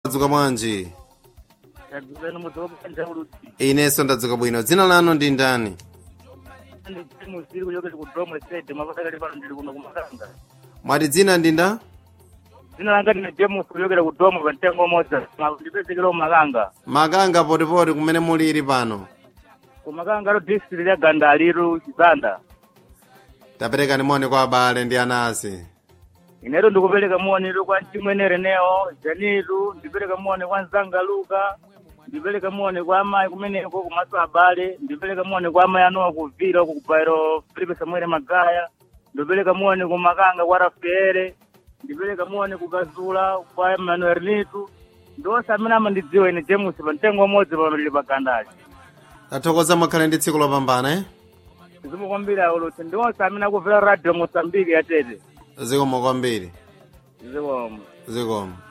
dzuka bwanji yadzukani mudzoka uludzi inenso ndadzuka bwino dzina lanu ndi ndani musiri kuchokera ku domwe sede mapakali pano ndili kuno kumakanga mwati dzina ndi nda dzina langa ndine james kuchokera ku domwe pa mtengo umodzi ndipezekera kumakanga makanga potipoti kumene muliri pano kumakanga lo district ya gandaliru chizanda taperekani moni kwa abale ndi anasi ineto ndikupereka moni kwa mchimwene reneo janitu ndipereka moni kwa nzanga luka ndipereka moni kwa amayi kumeneko kumaso abale ndipereka moni kwa amayi anowa kuvira uku kubairo filipe samuele magaya ndipereka moni kumakanga kwa rafaele ndipereka moni kukazula kwa emmanuel nitu ndonse amene amandidziwa ine james pa mtengo umodzi pamilili pa gandali tathokoza mukhale ndi tsiku lopambana eh? zimu kwambiri aulutsi ndionse amene akuvera radio mosambiki yatete zikomo kwambiri zikomo zikomo